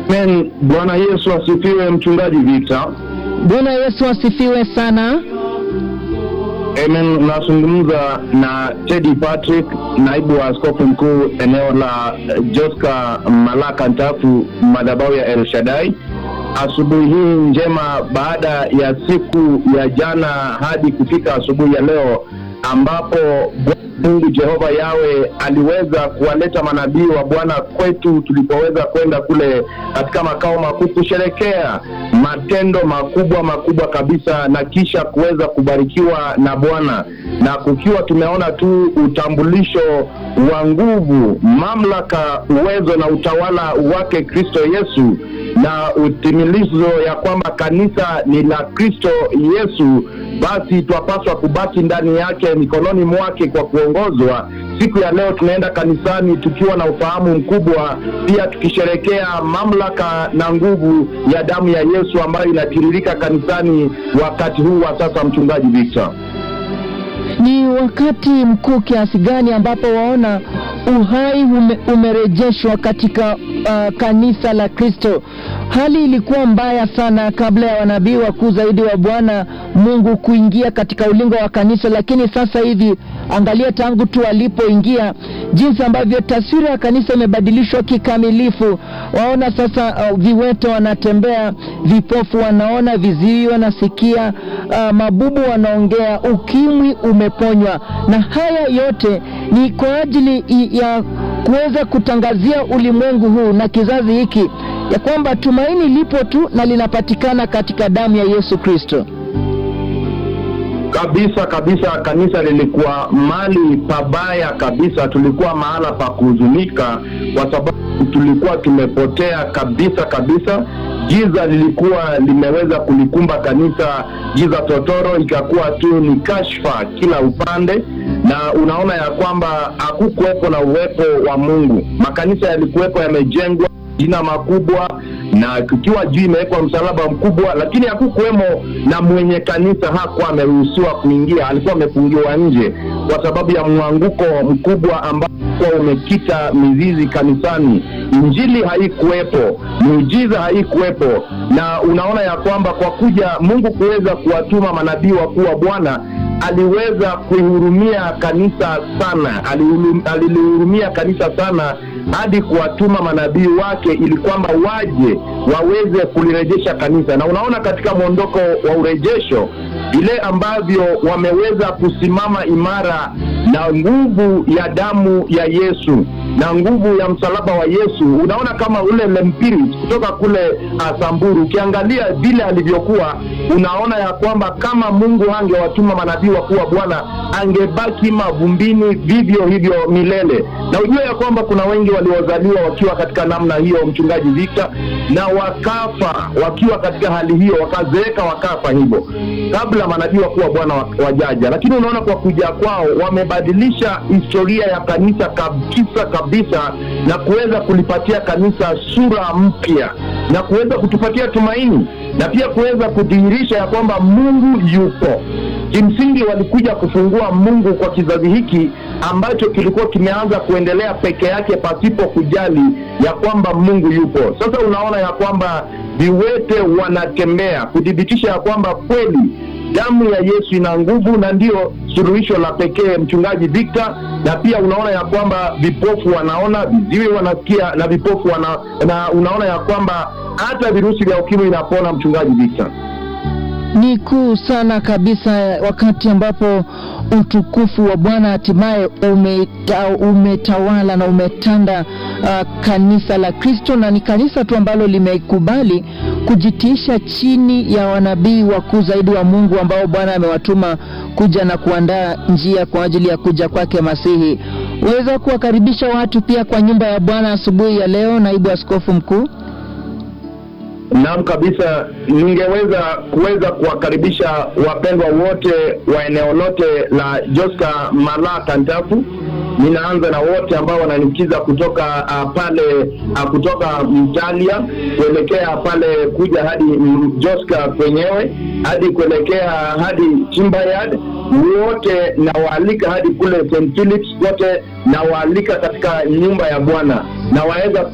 Amen. Bwana Yesu asifiwe, mchungaji Victor. Bwana Yesu asifiwe sana. Amen. Unazungumza na Teddy Patrick, naibu wa askofu mkuu eneo la Joska Malaka Ntafu, madhabahu ya El Shaddai. Asubuhi hii njema, baada ya siku ya jana hadi kufika asubuhi ya leo ambapo Mungu Jehova Yawe aliweza kuwaleta manabii wa Bwana kwetu tulipoweza kwenda kule katika makao makuu kusherekea matendo makubwa makubwa kabisa, na kisha kuweza kubarikiwa na Bwana, na kukiwa tumeona tu utambulisho wa nguvu, mamlaka, uwezo na utawala wake Kristo Yesu na utimilizo ya kwamba kanisa ni la Kristo Yesu, basi twapaswa kubaki ndani yake, mikononi mwake kwa kuongozwa. Siku ya leo tunaenda kanisani tukiwa na ufahamu mkubwa, pia tukisherekea mamlaka na nguvu ya damu ya Yesu ambayo inatiririka kanisani wakati huu wa sasa. Mchungaji Victor, Ni wakati mkuu kiasi gani ambapo waona uhai ume, umerejeshwa katika uh, kanisa la Kristo. Hali ilikuwa mbaya sana kabla ya wanabii wakuu zaidi wa Bwana Mungu kuingia katika ulingo wa kanisa, lakini sasa hivi angalia, tangu tu walipoingia, jinsi ambavyo taswira ya kanisa imebadilishwa kikamilifu. Waona sasa uh, viwete wanatembea, vipofu wanaona, viziwi wanasikia, uh, mabubu wanaongea, ukimwi umeponywa, na haya yote ni kwa ajili i- ya kuweza kutangazia ulimwengu huu na kizazi hiki ya kwamba tumaini lipo tu na linapatikana katika damu ya Yesu Kristo. kabisa kabisa, kanisa lilikuwa mali pabaya kabisa. Tulikuwa mahala pa kuhuzunika, kwa sababu tulikuwa tumepotea kabisa kabisa. Giza lilikuwa limeweza kulikumba kanisa, giza totoro, ikakuwa tu ni kashfa kila upande, na unaona ya kwamba hakukuwepo na uwepo wa Mungu. Makanisa yalikuwepo yamejengwa jina makubwa na kukiwa juu imewekwa msalaba mkubwa, lakini hakukuwemo na mwenye kanisa. Hakuwa ameruhusiwa kuingia, alikuwa amefungiwa nje kwa sababu ya mwanguko mkubwa ambao ulikuwa umekita mizizi kanisani. Injili haikuwepo, miujiza haikuwepo, na unaona ya kwamba kwa kuja Mungu kuweza kuwatuma manabii wakuu wa Bwana aliweza kuihurumia kanisa sana, alihulu- alilihurumia kanisa sana hadi kuwatuma manabii wake ili kwamba waje waweze kulirejesha kanisa. Na unaona katika mwondoko wa urejesho vile ambavyo wameweza kusimama imara na nguvu ya damu ya Yesu na nguvu ya msalaba wa Yesu. Unaona kama ule Lempiris kutoka kule uh, Samburu, ukiangalia vile alivyokuwa, unaona ya kwamba kama Mungu angewatuma manabii wakuu wa Bwana angebaki mavumbini vivyo hivyo milele. Na ujue ya kwamba kuna wengi waliozaliwa wakiwa katika namna hiyo, mchungaji Victor, na wakafa wakiwa katika hali hiyo, wakazeeka wakafa hivyo kabla manabii wakuu wa Bwana wa- wajaja. Lakini unaona kwa kuja kwao wamebadilisha historia ya kanisa kabisa kabisa, na kuweza kulipatia kanisa sura mpya na kuweza kutupatia tumaini na pia kuweza kudhihirisha ya kwamba Mungu yupo. Kimsingi walikuja kufungua Mungu kwa kizazi hiki ambacho kilikuwa kimeanza kuendelea peke yake pasipo kujali ya kwamba Mungu yupo. Sasa unaona ya kwamba viwete wanatembea kuthibitisha ya kwamba kweli damu ya Yesu ina nguvu na ndiyo suluhisho la pekee, mchungaji Victor. Na pia unaona ya kwamba vipofu wanaona, viziwi wanasikia na vipofu wana, na unaona ya kwamba hata virusi vya ukimwi inapona, mchungaji Victor. Ni kuu sana kabisa, wakati ambapo utukufu wa Bwana hatimaye umeta, umetawala na umetanda uh, kanisa la Kristo, na ni kanisa tu ambalo limekubali kujitiisha chini ya wanabii wakuu zaidi wa Mungu ambao Bwana amewatuma kuja na kuandaa njia kwa ajili ya kuja kwake Masihi. Waweza kuwakaribisha watu pia kwa nyumba ya Bwana asubuhi ya leo, naibu askofu mkuu? Naam kabisa, ningeweza kuweza kuwakaribisha wapendwa wote wa eneo lote la Joska Malaka Ntafu. Ninaanza na wote ambao wananisikiza kutoka uh, pale uh, kutoka Mtalia kuelekea pale kuja hadi mm, Joska kwenyewe hadi kuelekea hadi Timbayard, wote nawaalika hadi kule St Philips, wote nawaalika katika nyumba ya Bwana na waweza